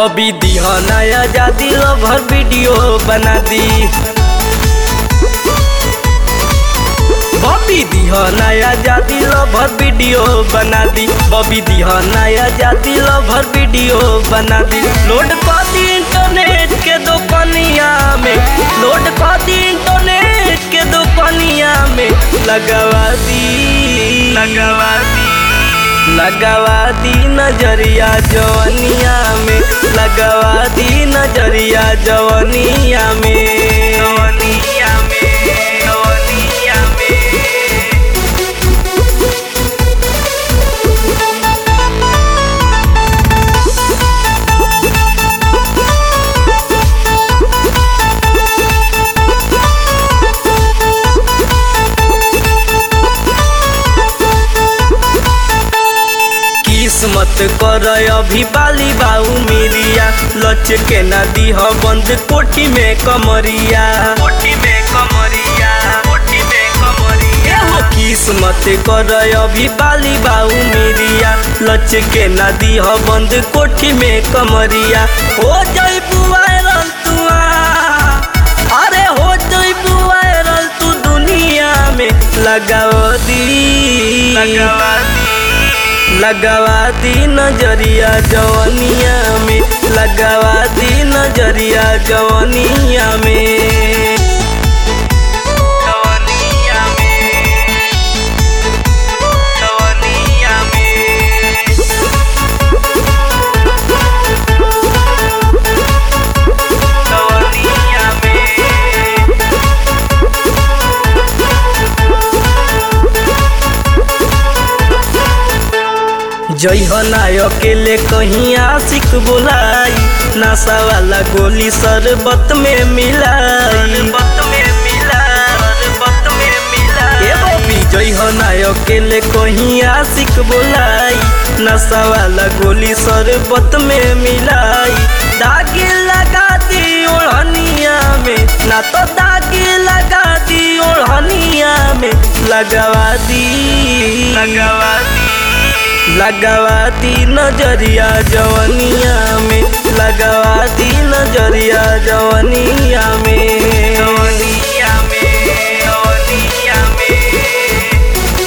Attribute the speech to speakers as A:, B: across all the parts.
A: बबी दिह नया जादी लभर वीडियो बना दी बबी दिह नया जादी लभर वीडियो बना दी बबी दिह नया जादी लभर वीडियो बना दी लोड कर दी इंटरनेट के दुकानिया में लोड कर दी इंटरनेट के दुकानिया में लगवा दी लगवा दी लगवा दी नजरिया जवनिया में लगवा दी नजरिया जवनिया में जवनिया में जवनिया में किस्मत कर अभी बाली बाऊ मिरिया लच के ना दीह बंद कोठी में कमरिया कोठी में कमरिया कोठी में कमरिया हो किस्मत कर अभी बाली बाऊ मिरिया लच के ना दीह बंद कोठी में कमरिया हो जाई वायरल तुआ अरे हो जाई वायरल तू दुनिया में लगाओ दी लगावा दी लगवा दी नजरिया जवनिया में लगवा दी नजरिया जवनिया में जवनिया में जवनिया में जवनिया में जइह नाय अकेले कहीं आशिक बोलाई नशा वाला गोली शरबत में मिलाई शरबत में मिलाई शरबत में मिलाई ए बबी जइह नाय अकेले कहीं आशिक बोलाई नशा वाला गोली शरबत में मिलाई दागी लगा दी ओढ़निया में ना तो दागी लगा दी ओढ़निया में लगवा दी लगवा दी लगवा दी नजरिया जवनिया में लगवा दी नजरिया जवनिया में जवनिया में जवनिया में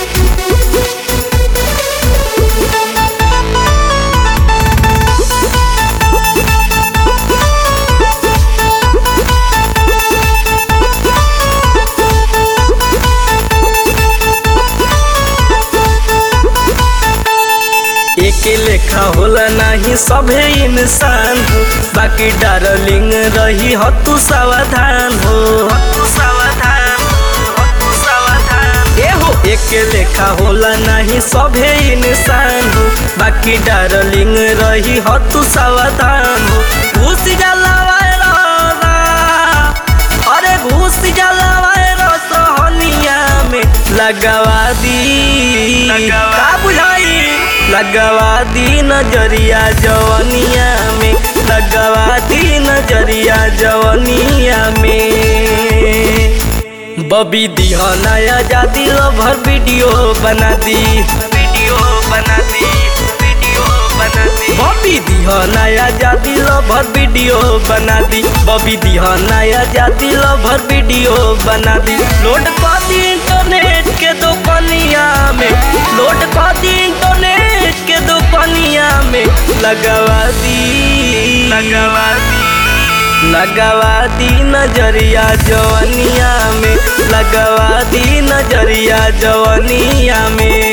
A: एक लेखा होला नहीं सभे इंसान हो बाकी डार्लिंग रही हो तू सावधान हो तू सावधान हो तू सावधान ए हो एक लेखा होला नहीं सभे इंसान हो बाकी डार्लिंग रही हो तू सावधान हो घुस जाला वायरस अरे घुस जाला वायरस हनिया में लगवा दी का बुझाई लगवा दी नजरिया जवनिया में लगवा दी नजरिया जवनिया में बबी दिह नया जादी लभर वीडियो बना दी वीडियो बना दी वीडियो बना दी बबी दिह नया जादी लभर वीडियो बना दी बबी दिह नया जादी लभर वीडियो बना दी लोड कर दी इंटरनेट के दुकानिया में लोड कर दी इंटरनेट के दुकानिया में लगवा दी लगवा दी लगवा दी नजरिया जवनिया में लगवा दी नजरिया जवनिया में